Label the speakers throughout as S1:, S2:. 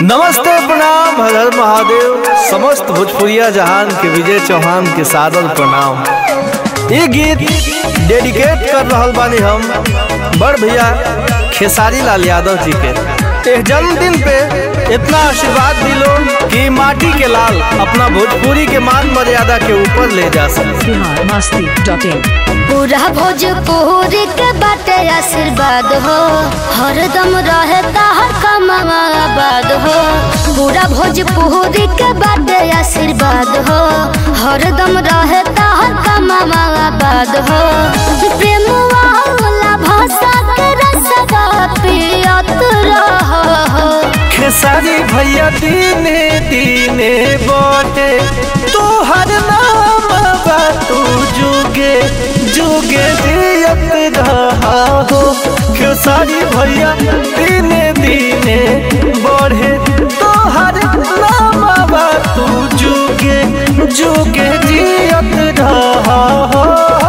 S1: नमस्ते प्रणाम हर हर महादेव समस्त भोजपुरिया जहान के विजय चौहान के सादर प्रणाम ये गीत डेडिकेट कर रहल बानी हम बड़ भैया खेसारी लाल यादव जी के एक जन्मदिन पे इतना आशीर्वाद दिलो कि माटी के लाल अपना भोजपुरी के मान मर्यादा के ऊपर ले जा सके
S2: बिहार मस्ती डॉट इन
S3: पूरा भोजपुरी के बाटे आशीर्वाद हो हरदम रहता हर कमावा आबाद हो पूरा भोजपुरी के बाटे आशीर्वाद हो हरदम रहता हर कमावा आबाद हो प्रेम वाला भाषा के रसवा पियत रहो
S1: खेसारी भैया दीने दीने बोटे तोहर नाम बा तू जुगे जुगे जियत रहा हो खेसारी भैया दीने दीने बढ़े तोहर नाम बा तू जुगे जुगे जियत रहा हो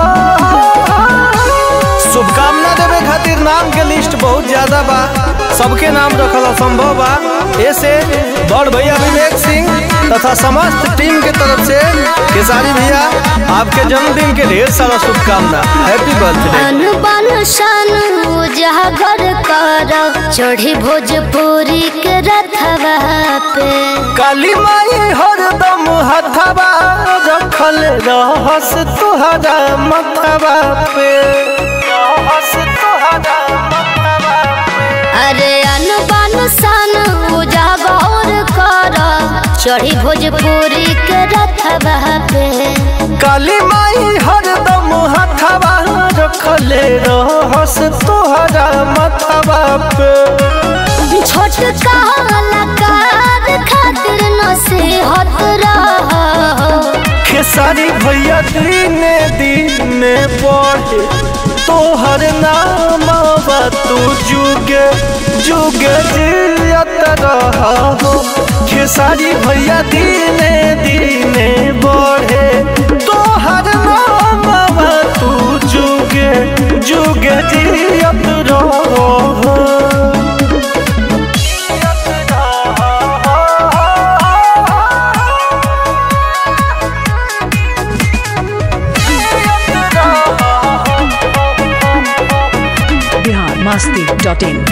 S1: शुभकामना देवे खातिर नाम के लिस्ट बहुत ज्यादा बा सबके नाम रखल असंभव बा ऐसे बड़ भैया विवेक सिंह तथा समस्त टीम के तरफ से खेसारी भैया आपके जन्मदिन के ढेर सारा शुभकामना हैप्पी बर्थडे
S3: अनबन शन उजागर कर चढ़ी भोजपुरी के रथवा पे
S1: काली माई हरदम हथवा रखल रहस तुहरा मथवा पे रहस तुहरा मथवा पे
S3: अरे अनबन सन उजागर कर चढ़ी भोजपुरी के रथवा पे
S1: काली माई हरदम हथवा रखले रहस तोहरा मथवा पे
S3: छोट कलाकार खातिर नसीहत रहो
S1: खेसारी भैया दीने दीने पढ़े तोहर नाम बा तू जुगे जुगे जियत रहा हो खेसारी भैया दीने दीने बढ़े तोहर नाम बा तू जुगे जुगे जियत रहो
S2: बिहार मस्ती डॉट इन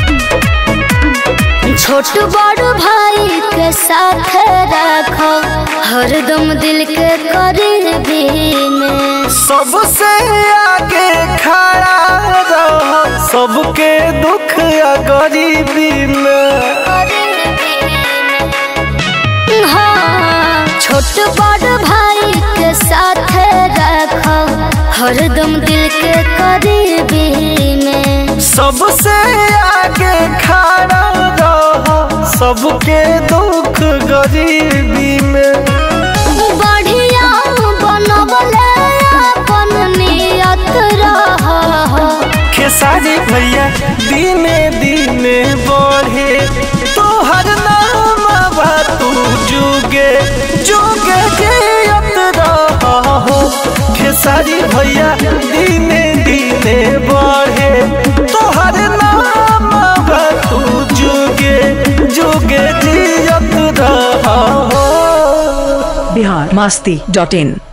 S3: छोट बड़ भाई के साथ रखो हरदम दिल के करीबी में
S1: सबसे आगे खड़ा रहो सबके दुख या गरीबी में
S3: हाँ छोट बड़ भाई के साथ रखो हरदम दिल के करीबी में
S1: सबसे आगे खड़ा रहो सबके दुख गरीबी में
S3: बढ़िया बनबले अपन नियत रहो
S1: खेसारी भैया दीने दीने बढ़े तोहर नाम बा तू जुगे जुगे जियत रहो खेसारी भैया दीने दीने बढ़े तोहर नाम बा तू जुगे जुगे जियत रहो
S2: बिहार मस्ती डॉट इन